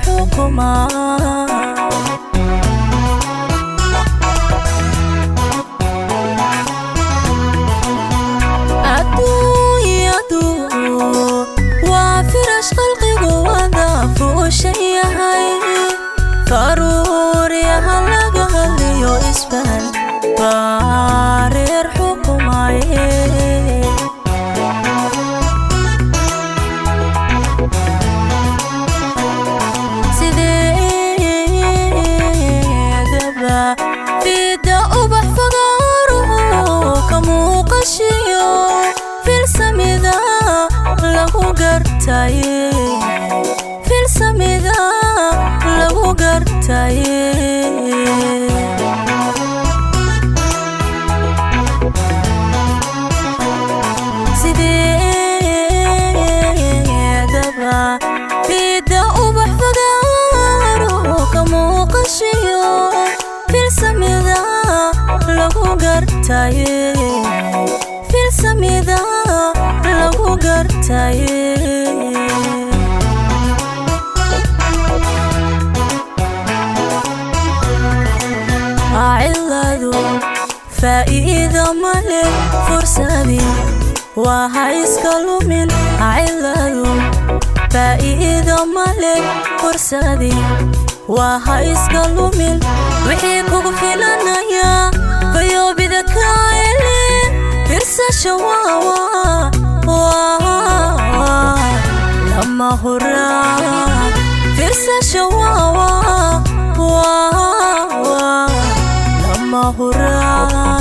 xukuma adduunyadu waa firash qalqigu wada fuushan yahay faruuryaha laga hadliyo isbahal baareer xukumaye sideedaba fida ubax fagaaruhu ka muuqashiyo filsamida lagu gartaye filsamida lagu gartaye sideedaba fida ubax fagaaruhu ka muuqashiyo filsamida lagu gartaye filsamida lagu gartaye ciladu faa'iido male fursadii waa ha iska lumin ciladu faa'iido male fursadii waa ha iska lumin wixii kugu filanaya bayoobida kaele firsasha waawa waa lama huraa firsasha waawa waa lama huraa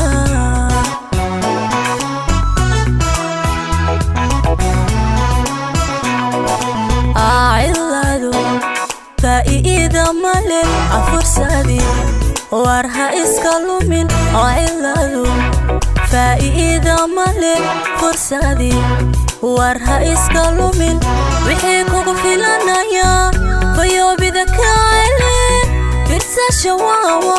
ciladu faa'iida male afursadii war ha iska lumin ciladu faa'iida male fursadii war ha iska lumin wixii kugu filanaya bayoobida kaele firsasha waawa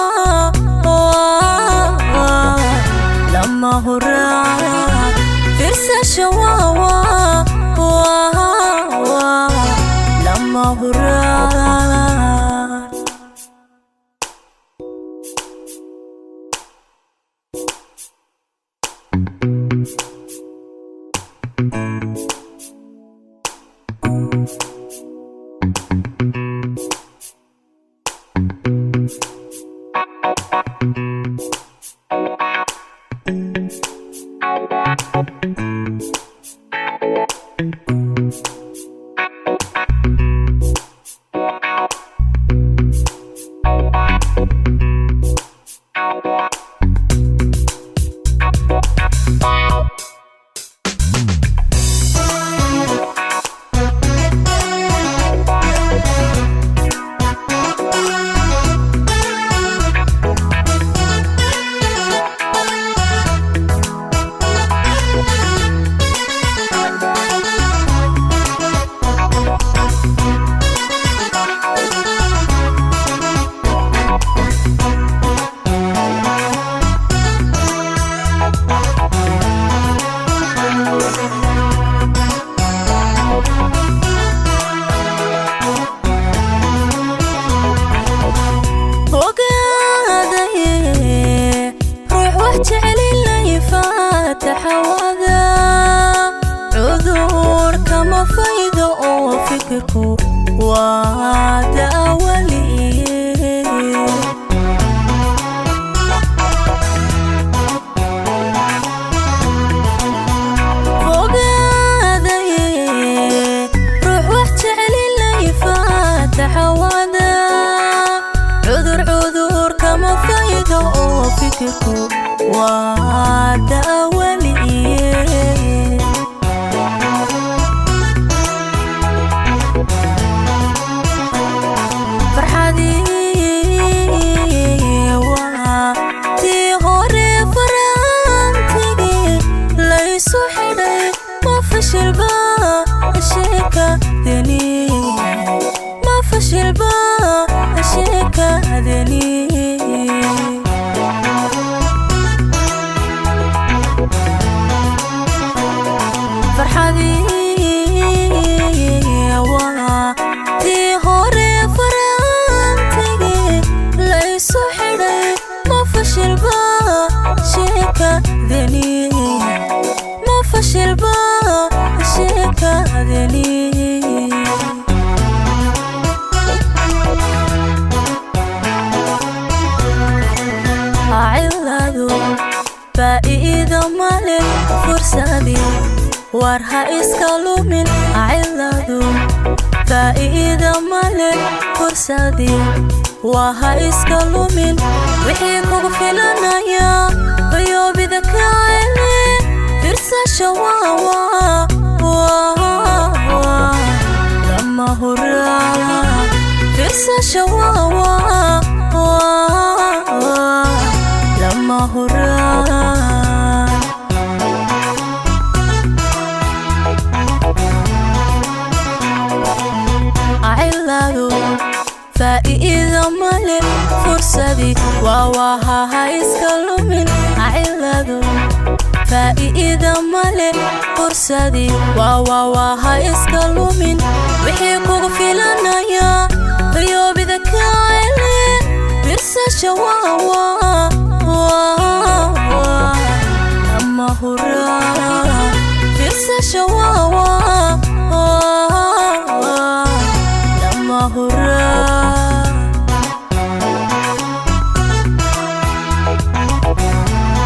lama huraa firsasha waawa lama huraa ogaadaye ruux wax jecelilay faataxawada cudur kama faydo oo fikirku waa daawaliye ogaadaye ruux wax jecelilay faataxawada cudur cudur kama faydo oo fikirku waa daawaliye farxadii waa tii hore faraantigii laysu xidhay ma fashilba sheekadeni ma fashilba sheekadeni farxadii waa tii hore faa'iido male fursadii war ha iska lumin ciladu faa'iido male fursadii waa ha iska lumin wixii kugu filanaya bayoobida kaele firsasha waawa lama huraa firsasha waawa lama huraa ciladu faa'iido male fursadii waa waha ha iska lumin ciladu faa'iido male fursadii waa waa ha iska lumin wixii kugu filanaya bayoobida kaele firsasha waawa lama huraa firsasha waawa lama huraa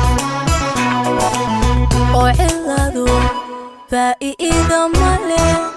oo ciladu faa'iido male